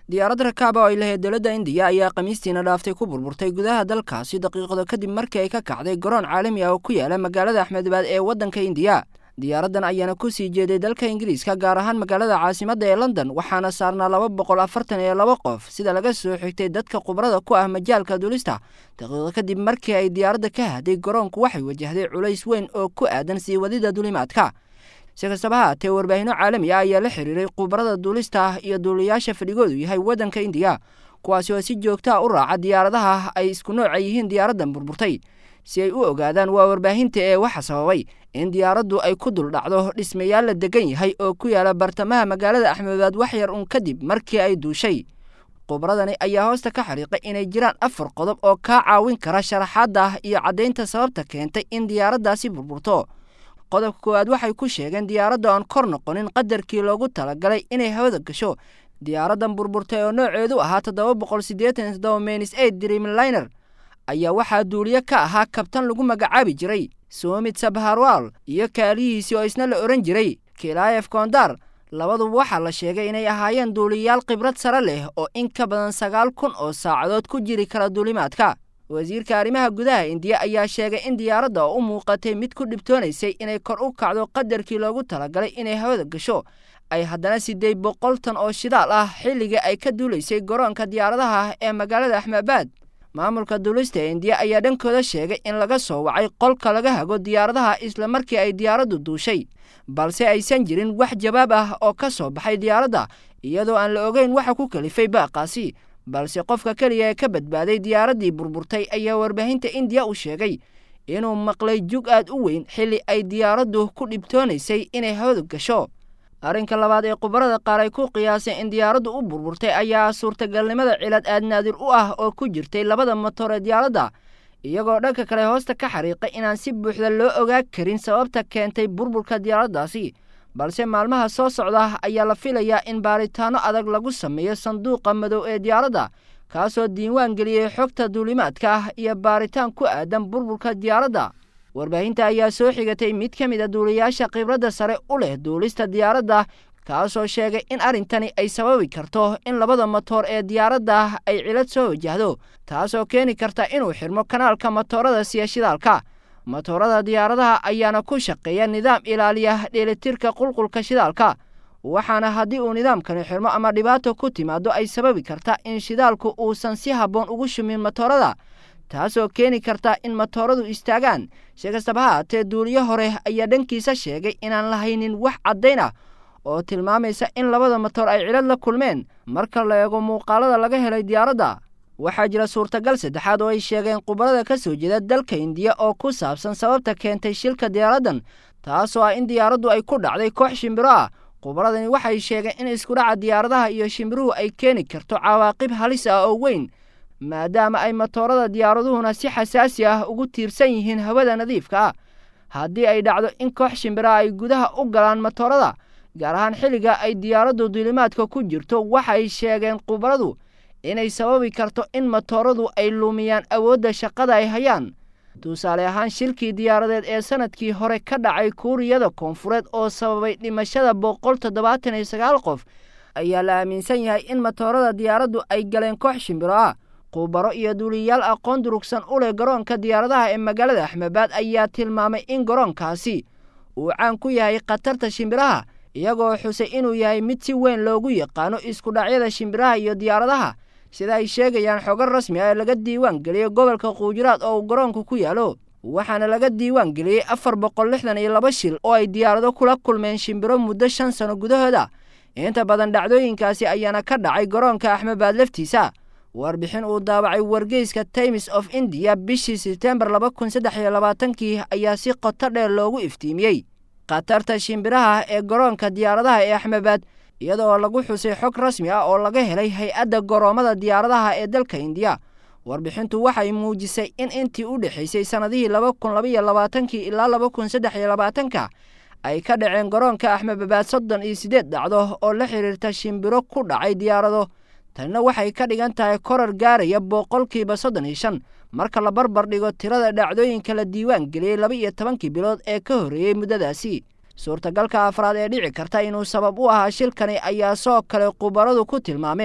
diyaarad rakaaba oo ay lahayd dowladda indiya ayaa khamiistiina dhaaftay ku burburtay gudaha dalkaasi daqiiqado kadib markii ay ka kacday garoon caalami ah oo ku yaala magaalada axmedabad ee waddanka indiya diyaaraddan ayaana ku sii jeeday dalka ingiriiska gaar ahaan magaalada caasimadda ee london waxaana saarnaa laba boqol afartan iyo laba qof sida laga soo xigtay dadka khubrada ku ah majaalka duulista daqiiqo kadib markii ay diyaaradda ka haday garoonku waxay wajahday culays weyn oo ku aadan sii wadida duulimaadka si kastaba haatee warbaahinno caalami ah ayaa la xiriiray khubarada duulista iyo duuliyaasha fadhigoodu yahay waddanka indiya kuwaasi oo si joogtaa u raaca diyaaradaha ay isku nooca yihiin diyaaraddan burburtay si ay u ogaadaan waa warbaahinta ee waxa sababay in diyaaraddu ay ku dul dhacdo dhismayaal la degan yahay oo ku yaala bartamaha magaalada axmedabad wax yar uun kadib markii ay duushay khubradani ayaa hoosta ka xariiqay inay jiraan afar qodob oo kaa caawin kara sharaxaadda iyo caddaynta sababta keentay in diyaaraddaasi burburto qodobka koowaad waxay ku sheegeen diyaaradda oon kor noqonin qadarkii loogu talagalay inay hawada gasho diyaaraddan burburtay oo nooceedu ahaa toddoba boqol siddeetan toddoba menis eid dreamliner ayaa waxaa duuliye ka ahaa kabtan lagu magacaabi jiray soomid sabharwal iyo kaalihiisii oo isna la odhan jiray kilaayef kondar labaduba waxaa la sheegay inay ahaayeen duuliyayaal khibrad sare leh oo in ka badan sagaal kun oo saacadood ku jiri kara duulimaadka wasiirka arrimaha gudaha indiya ayaa sheegay in diyaaradda oo u muuqatay mid ku dhibtoonaysay inay kor u kacdo qadarkii loogu talagalay inay hawada gasho ay haddana siddeed boqol tan oo shidaal ah xilligii ay ka duulaysay garoonka diyaaradaha ee magaalada axmedabad maamulka duulista ee indiya ayaa dhankooda sheegay in laga soo wacay qolka laga hago diyaaradaha isla markii ay diyaaraddu duushay balse aysan jirin wax jawaab ah oo ka soo baxay diyaaradda iyadoo aan la ogeyn waxa ku kalifay baaqaasi balse qofka keliya ee ka badbaaday diyaaraddii burburtay ayaa warbaahinta indiya u sheegay inuu maqlay jug aad u weyn xilli ay diyaaraddu ku dhibtoonaysay inay hawada gasho arrinka labaad ee khubarada qaar ay ku qiyaaseen in diyaaraddu u burburtay ayaa suurtagalnimada cilad aad naadir u ah oo ku jirtay labada motor ee diyaaradda iyagoo dhanka kale hoosta ka xariiqay inaan si buuxda loo ogaa karin sababta keentay burburka diyaaraddaasi balse maalmaha soo socda ayaa la filayaa in baaritaanno adag lagu sameeyo sanduuqa madow ee diyaaradda kaasoo diiwaan geliyey xogta duulimaadka ah iyo baaritaan ku aadan burburka diyaaradda warbaahinta ayaa soo xigatay mid ka mid a duuliyayaasha khibradda sare u leh duulista diyaaradda kaasoo sheegay in arrintani ay sababi karto in labada motoor ee diyaaradda ay cilad soo wajahdo taasoo keeni karta inuu xirmo kanaalka motoorada siya shidaalka motoorada diyaaradaha ayaana ku shaqeeya nidaam ilaaliya dheelitirka qulqulka shidaalka waxaana haddii uu nidaamkani xirmo ama dhibaato ku timaado ay sababi karta in shidaalku uusan si habboon ugu shumin motoorada taasoo keeni karta in motooradu istaagaan si kastaba ha haatee duuliyo hore ayaa dhankiisa sheegay inaan lahaynin wax caddayn ah oo tilmaamaysa in labada motor ay cilad la kulmeen marka la eego muuqaalada laga helay diyaaradda waxaa jira suurtagal saddexaad oo ay sheegeen khubarada ka soo jeeda dalka indiya oo ku saabsan sababta keentay shilka diyaaraddan taasoo ah in diyaaraddu ay ku dhacday koox shimbiro ah khubaradani waxay sheegeen in iskudhaca diyaaradaha iyo shimbiruhu ay keeni karto cawaaqib halis ah oo weyn maadaama ay motoorada diyaaraduhuna si xasaasi ah ugu tiirsan yihiin hawada nadiifka ah haddii ay dhacdo in koox shimbiraha ay gudaha u galaan motoorada gaar ahaan xilliga ay diyaaraddu duulimaadka ku jirto waxay sheegeen khubaradu inay sababi karto in motooradu ay lumiyaan awoodda shaqada ay hayaan tusaale ahaan shilkii diyaaradeed ee sanadkii hore ka dhacay kuuriyada koonfureed oo sababay dhimashada boqol toddobaatan iyo sagaal qof ayaa la aaminsan yahay in motoorada diyaaraddu ay galeen koox shimbiro ah khubaro iyo duuliyayaal aqoon durugsan u leh garoonka diyaaradaha ee magaalada axmedbaad ayaa tilmaamay in garoonkaasi uu caan ku yahay khatarta shimbiraha iyagoo xusay inuu yahay mid si weyn loogu yaqaano iskudhacyada shimbiraha iyo diyaaradaha sida ay sheegayaan xogo rasmi ah ee laga diiwaan geliyey gobolka quujiraad oo uu garoonku ku yaalo waxaana laga diiwaan geliyey afar boqol lixdan iyo laba shil oo ay diyaarado kula kulmeen shimbiro muddo shan sano gudahooda inta badan dhacdooyinkaasi ayaana ka dhacay garoonka axmedbaad laftiisa warbixin uu daabacay wargeyska times of indiya bishii sebtembar laba kun saddex iyo labaatankii ayaa si qoto dheer loogu iftiimiyey khatarta shimbiraha ee garoonka diyaaradaha ee axmedbaad iyadoo lagu xusay xog rasmi ah oo laga helay hay-adda goroommada diyaaradaha ee dalka indiya warbixintu waxay muujisay in intii u dhexaysay sannadihii laba kun labaiyo labaatankii ilaa laba kun saddex iyo labaatanka ay ka dhaceen garoonka axmedbabaad soddon iyo siddeed dhacdo oo la xidhiirta shimbiro ku dhacay diyaarado tanina waxay ka dhigan tahay korar gaaraya boqolkiiba soddon iyo shan marka la barbar dhigo tirada dhacdooyinka la diiwaan geliyey laba iyo tobankii bilood ee ka horreeyey muddadaasi suurtagalka afraad ee dhici karta inuu sabab u ahaa shilkani ayaa soo kale khubaradu ku tilmaameen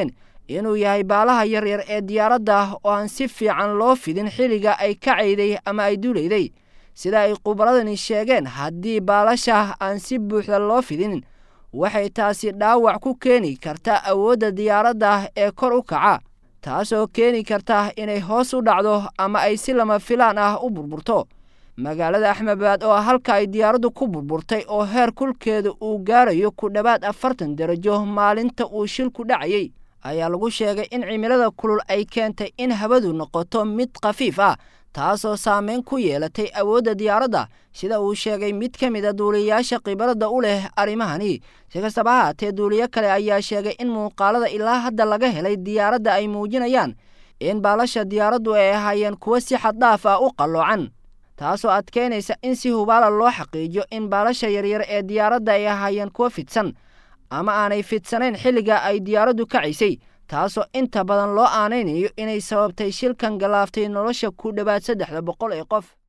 inuu yahay baalaha yaryar ee diyaaradda oo aan si fiican loo fidin xilliga ay kacayday ama ay duulayday sida ay khubaradani sheegeen haddii baalasha aan si buuxda loo fidin waxay taasi dhaawac ku keeni karta awoodda diyaaradda ee kor u kaca taasoo keeni karta inay hoos u dhacdo ama ay si lama filaan ah u burburto magaalada axmedbaad oo halka ay diyaaraddu ku burburtay oo heer kulkeeda uu gaarayo ku dhowaad afartan darajo maalinta uu shilku dhacayay ayaa lagu sheegay in cimilada kulul ay keentay in hawadu noqoto mid khafiif ah taasoo saameyn ku yeelatay awoodda diyaaradda sida uu sheegay mid ka mid a duuliyayaasha khibaradda u leh arrimahani si kastaba haatee duuliyo kale ayaa sheegay in muuqaalada ilaa hadda laga helay diyaaradda ay muujinayaan in baalasha diyaaraddu ay ahaayeen kuwo si xaddhaaf ah u qalloocan taasoo adkeynaysa in si hubaala loo xaqiijiyo in baalasha yaryar ee diyaaradda ay ahaayeen kuwo fidsan ama aanay fidsanayn xilliga ay diyaaraddu kacaysay taasoo inta badan loo aanaynayo inay sababtay shilkan galaaftay nolosha ku dhowaad saddexda boqol ee qof